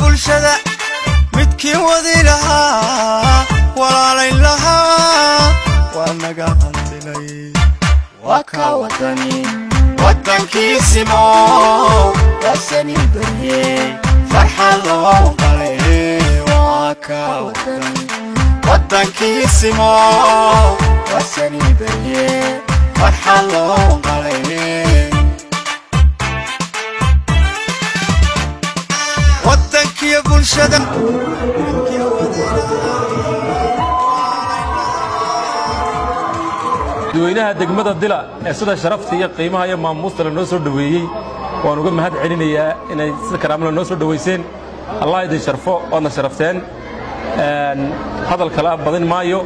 bulshada midkii wadi lahaa walaalayn lahaa waa naga hantilay waa ka wadani wadankiisimo wasani barye farxad loo qalay waa ka wadani wadankiisimo wasani barye farxad loo qalay wadankiyo bulshada dadweynaha degmada dila ee sida sharafta iyo qiimaha iyo maamuusta lanoo soo dhoweeyey waan uga mahad celinayaa inay sida karaamada noo soo dhowayseen allah idin sharfo oodna sharafteen hadal kala badin maayo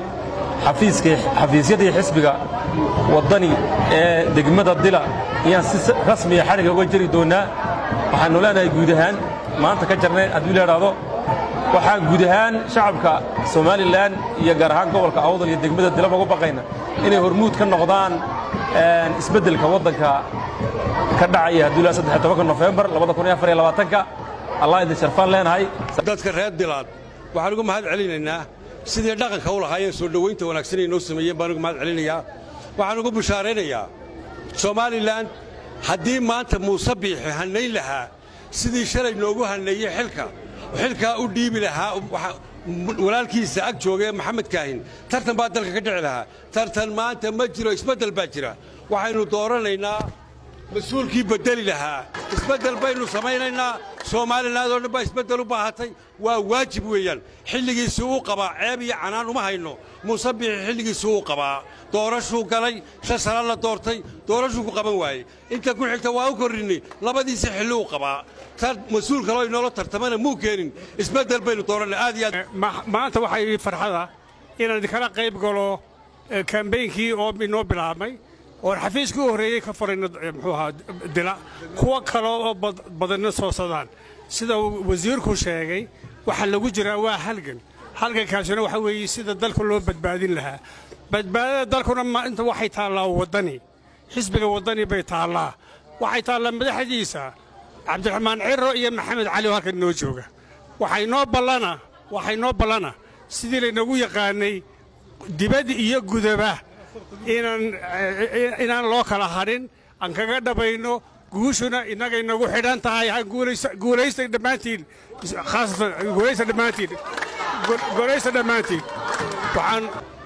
xafiisyadii xisbiga waddani ee degmada dila ayaan si rasmiya xadhiga uga jeri doonnaa waxaannu leenahay guud ahaan maanta ka jarnay hadduu leedhaahdo waxaan guud ahaan shacabka somalilan iyo gaar ahaan gobolka awdal iyo degmada dilaba uga baqayna inay hormuud ka noqdaan isbeddelka waddanka ka dhacaya hadduu leedahay saddex tobanka nofembar labada kun iyo afar iyo labaatanka allah idin sharfaan leenahay dadka reer dilaad waxaan uga mahad celinaynaa sidii dhaqanka u lahaayeen soo dhowaynta wanaagsan ay noo sameeyeen baan uga mahad celinayaa waxaan ugu bushaaraynayaa somalilan haddii maanta muuse biixi hannayn lahaa sidii shalay noogu hanneeyey xilka xilkaa u dhiibi lahaa walaalkiisa ag joogee maxamed kaahin tartan baa dalka ka dhici lahaa tartan maanta ma jiro isbeddel baa jira waxaynu dooranaynaa mas-uulkii beddeli lahaa isbeddel baynu samaynaynaa soomaliland oo dhan baa isbeddel u baahatay waa waajib weeyaan xilligiisii uu qabaa ceeb iyo canaan uma hayno muuse biixi xilligiisii uu qabaa doorashuu galay shan sana la doortay doorashuu ku qaban waayey inta ku xigta waa u korrinni labadiisii xilli uu qabaa tan mas-uul kaloo inoola tartamana muu keenin isbeddel baynu doorannay aad iyo aad maanta waxaa ii farxada inaan idinkala qayb galo kambeynkii oo inoo bilaabmay oon xafiiskii u horreeyey ka furayno muxuu ahaa dila kuwa kale oo badanna soo sadaan sida wasiirku sheegay waxaa lagu jiraa waa halgan halgankaasina waxa weeye sida dalka loo badbaadin lahaa badbaadada dalkuna maainta waxay taallaa waddani xisbiga waddani bay taallaa waxay taallaa madaxdiisa cabdiraxmaan ciro iyo maxamed cali oo halkan inoo jooga waxay noo ballana waxay noo ballana sidii laynagu yaqaannay dibad iyo gudaba inaan inaan loo kala hadhin aan kaga dhabayno guushuna innagay nagu xidhan tahay ha guulaysta dhammaantiin khaasatan guulaysta dhammaantiin guulaysta dhammaantiin waxaan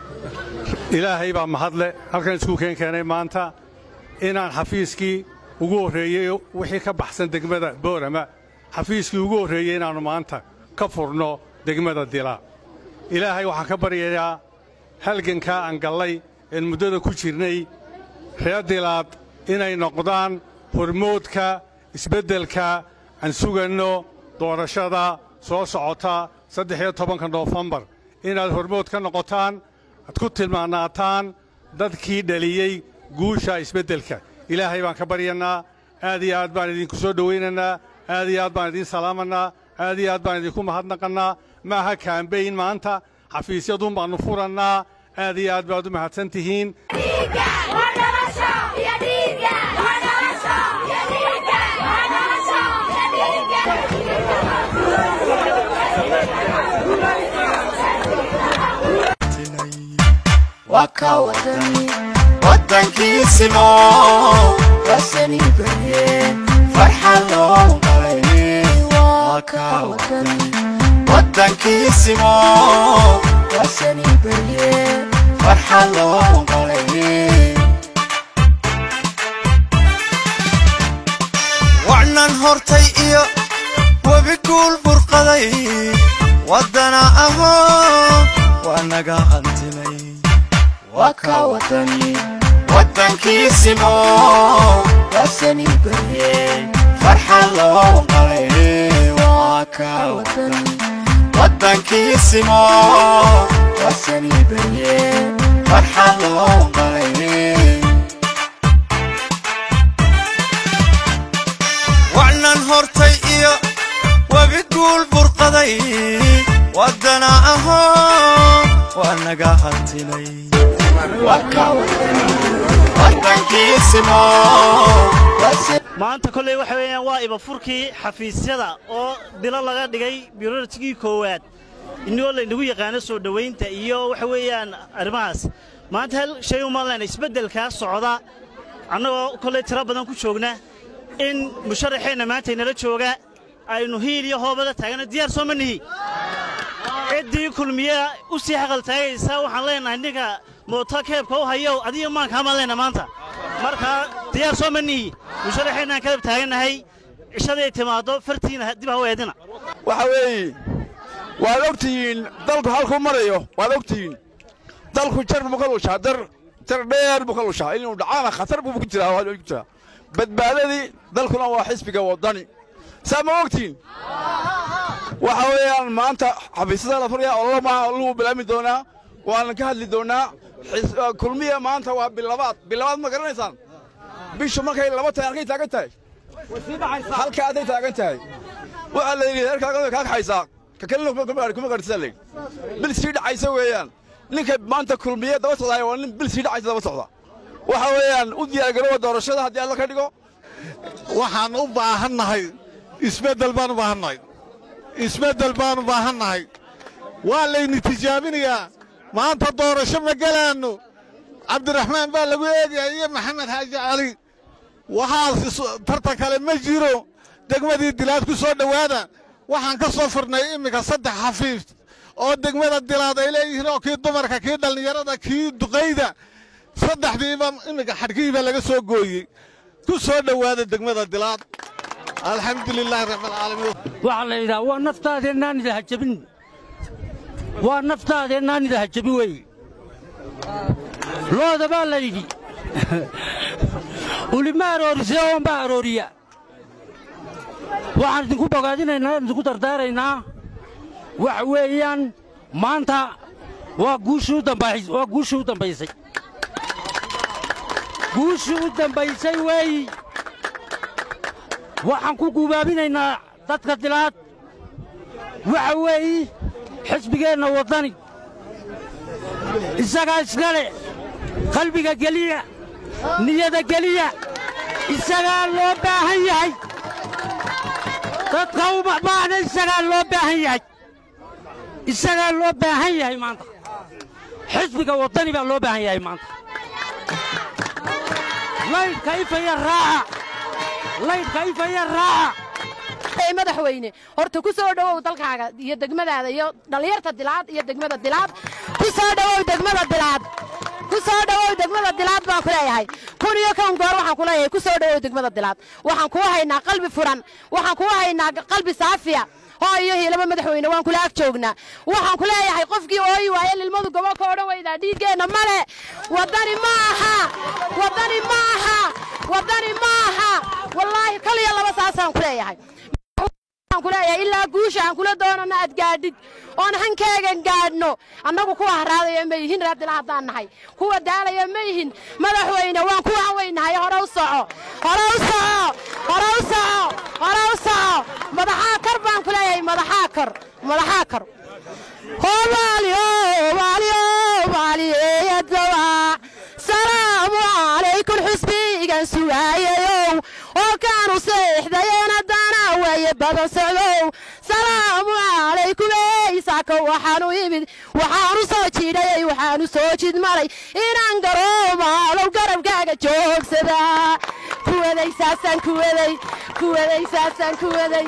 ilaahay baa mahadle halkan isku keen keenay maanta inaan xafiiskii ugu horreeyey wixii ka baxsan degmada boorama xafiiskii ugu horreeyey inaannu maanta ka furno degmada dila ilaahay waxaan ka baryayaa halgankaa aan gallay een muddada ku jirnay reer dilaad inay noqdaan hormoodka isbeddelka aan suganno doorashada soo socota saddex iyo tobanka noofembar inaad hormood ka noqotaan aad ku tilmaanaataan dadkii dhaliyey guusha isbeddelka ilaahay baan ka baryannaa aad iyo aad baan idinku soo dhowaynaynaa aad iyo aad baan idiin salaamannaa aad iyo aad baan idinku mahadnaqannaa ma aha kaambayn maanta xafiisyadun baannu furannaa aad iyo aad baad u mahadsan tihiin waa ka wadani wadankiisimo wasani barye farxad loo qalay waa ka wadani wadankiisimo wasani barye farxad loo qalay wacnan hortay iyo webi guul burqaday waddana ahoo waa naga hantilay waa ka wadani wadankiisimo wasani barye farxad loo qalay waa ka wadani wadankiisimo wasani barye farxad loo qalay wacnan hortay iyo webi guul burqaday waddana ahoo waa naga hantilay waa ka wadani wadankiisimo maanta kolley waxa weeyaan waa ibafurkii xafiisyada oo dilo laga dhigay birortigii koowaad inagoo laynagu yaqaano soo dhowaynta iyo waxa weeyaan arrimahaas maanta hal shay uma lena isbeddelkaa socda annagoo kolley tiro badan ku joogna in musharaxeenna maanta inala jooga aynu hiil iyo hoobada taagana diyaar soo ma nihi ciddii kulmiya u sii xaqal taagaysa waxaan leenahay ninka mooto keebka u hayo adiga maankaama leenna maanta markaa diyaar soo ma nihi musharaxeennaan kadab taagannahay cishaday timaaddo fartiina dib ha u eedina waxa weeye waad ogtihiin dalku halkuu marayo waad ogtihiin dalku jar buu ka lushaa dar jar dheer buu ka lushaa inuu dhacaana khatar buu ku jiraa waa ku jiraa badbaadadii dalkuna waa xisbiga waddani saa ma ogtihiin waxa weeyaan maanta xafiisyada la furaya ololo maaha ololuu bilaami doonaa waana ka hadli doonaa kulmiya maanta waa bilabaad bilabaad ma garanaysaan bishu markay laba tahay halkay taagan tahay halka aday taagan tahay waxaa la yidhi heerkaaga kaa kaxaysaa ka kalena kuma garhisa layidhi bil sii dhacaysa weeyaan ninka maanta kulmiye daba socdaaya waa nin bil sii dhacaysa daba socda waxa weeyaan u diyaargaroowa doorashada haddii alla ka dhigo waxaan u baahannahay isbeddel baan u baahannahay isbeddel baan u baahannahay waa layni tijaabinayaa maanta doorasho ma gelaanno cabdiraxmaan baa lagu eegayaa iyo maxamed xaaji cali waxaas tartan kale ma jiro degmadii dilaad ku soo dhowaada waxaan ka soo furnay iminka saddex xafiif oo degmada dilaad ay leeyihiin oo kii dumarka kii dhallinyarada kii duqayda saddexdiiba iminka xadhkihiibaa laga soo gooyey ku soo dhowaada degmada dilaad alxamdulilaahi rabbilcaalamiin waxaa la yidhaha waa naftaadeenaan idaha jabin waa naftaadeenaan idaha jabin weeye looda baa la yidhi ulima aroorisee oonbaa arooriya waxaan idinku bogaadinaynaa idinku dardaaraynaa waxa weeyaan maanta waa guushii u dambays waa guushii u dambaysay guushii u dambaysay weeyi waxaan ku guubaabinaynaa dadka dilaad waxa weeyi xisbigeenna waddani isagaa iskale qalbiga geliya niyada geliya isagaa loo baahan yahay dadka u baxbaana isagaa loo baahan yahay isagaa loo baahan yahay maanta xisbiga waddani baa loo baahan yahay maanta laydhka ifaya raaca laydhka ifaya raaca madaxweyne horta ku soo dhowow dalkaaga iyo degmadaada iyo dhallinyarta dilaad iyo degmada dilaad ku soo dhowow degmada dilaad ku soo dhowow degmada dilaad baan ku leeyahay kun iyo kan goor waxaan ku leeyahay ku soo dhowow degmada dilaad waxaan kuu haynaa qalbi furan waxaan kuu haynaa qalbi saafiya hoo iyo hiilaba madaxweyne waan kula ag joognaa waxaan ku leeyahay qofkii ooyi waaye lilmadu gobo ka odhan weydaa dhiiggeenna male waddani ma aha waddani ma aha waddani ma aha wallaahi kal iyo laba saasaan ku leeyahay kuleeyahay ilaa guusha aan kula doonano aad gaadhid oon hankaagan gaadhno annagu kuwa haraadaya ma yihin raadila haddaan nahay kuwa daalaya ma yihin madaxweyne waan kuwa weynahay hore u soco hore u soco hore u soco hore u soco madaxaa kar baan ku leeyahay madaxaa kar madaxaa kar hoobaaliyo hoobaaliyo hoobaaliyeeyadowa salaamu calaykum xusbigan sugaayayow oo kaanu seexdayeena dana weeye badan socdow salaamu calaykum eysaaka waxaanu imid waxaanu soo jiidhayay waxaanu soo jid maray inaan garoomaalow garabkaaga joogsadaa kuwaday saasaan kuwaday kuwaday saasaan kuwaday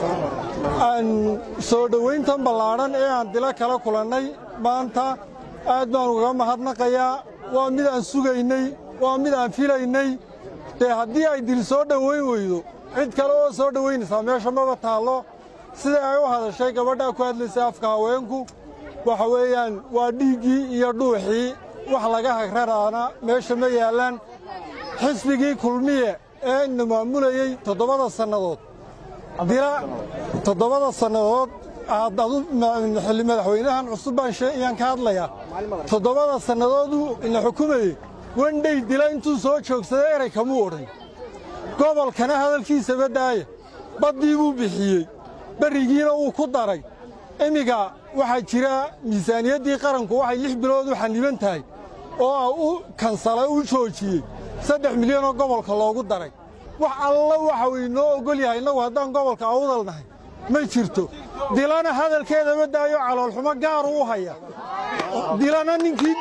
soo dhowayntan ballaadhan ee aan dilo kala kulannay maanta aad baan ugaga mahadnaqayaa waa mid aan sugaynay waa mid aan filaynay dee haddii ay dil soo dhowayn weydo cid kale oo soo dhowaynaysaa meesha maba taallo sida ay u hadashay gabadhaa ku hadlaysay afka haweenku waxa weeyaan waa dhiiggii iyo dhuuxii wax laga hagraraana meesha ma yaallaan xisbigii kulmiye ee ina maamulayey toddobada sannadood dila toddobada sannadood aadadu xilli madaxweynahan cusub baan ayaan ka hadlayaa toddobada sannadooduu ina xukumayey wendhey dila intuu soo joogsaday eray kamuu odhan gobolkana hadalkiisaba daaya baddii buu bixiyey berrigiina wuu ku daray iminka waxaa jira miisaaniyaddii qaranku waxay lix bilood u xanniban tahay oo u kansalay u joojiyey saddex milyanoo gobolka loogu daray wax alla waxa uu inoo oggol yahay innagu haddaan gobolka awdal nahay ma jirto dilana hadalkeedama daayo caloolxumo gaaru u haya dilana ninkii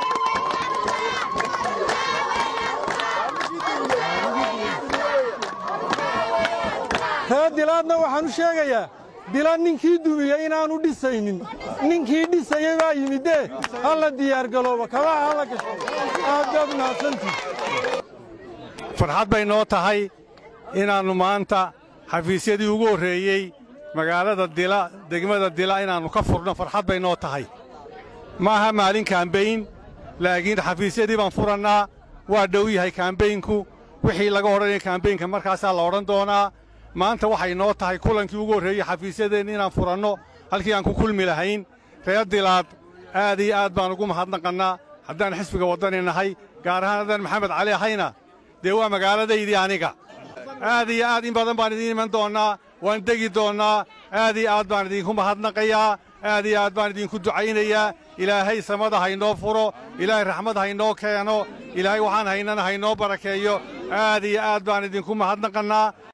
reer dilaadna waxaan u sheegayaa dila ninkii dumiyey inaanu dhisaynin ninkii dhisayey baa yimidee halla diyaargalooba kabaha halla gasho aad baad mahadsantii farxad bay noo tahay inaannu maanta xafiisyadii ugu horreeyey magaalada dila degmada dila inaannu ka furno farxad bay noo tahay ma aha maalin kaambayn laakiin xafiisyadii baan furannaa waa dhow yahay kaambaynku wixii laga odhanaya kaambaynka markaasaa la odhan doonaa maanta waxay noo tahay kulankii ugu horreeyey xafiisyadeenna inaan furanno halkii aan ku kulmi lahayn reer dilaad aad iyo aad baan ugu mahadnaqannaa haddaan xisbiga waddani nahay gaar ahaan haddaan maxamed cali ahayna dee waa magaaladaydii aniga aad iyo aad in badan baan idiin iman doonnaa waan degi doonnaa aad iyo aad baan idinku mahadnaqayaa aad iyo aad baan idinku ducaynayaa ilaahay samada haynoo furo ilaahay raxmad haynoo keeno ilaahay waxaan haynana haynoo barakeeyo aad iyo aad baan idinku mahadnaqannaa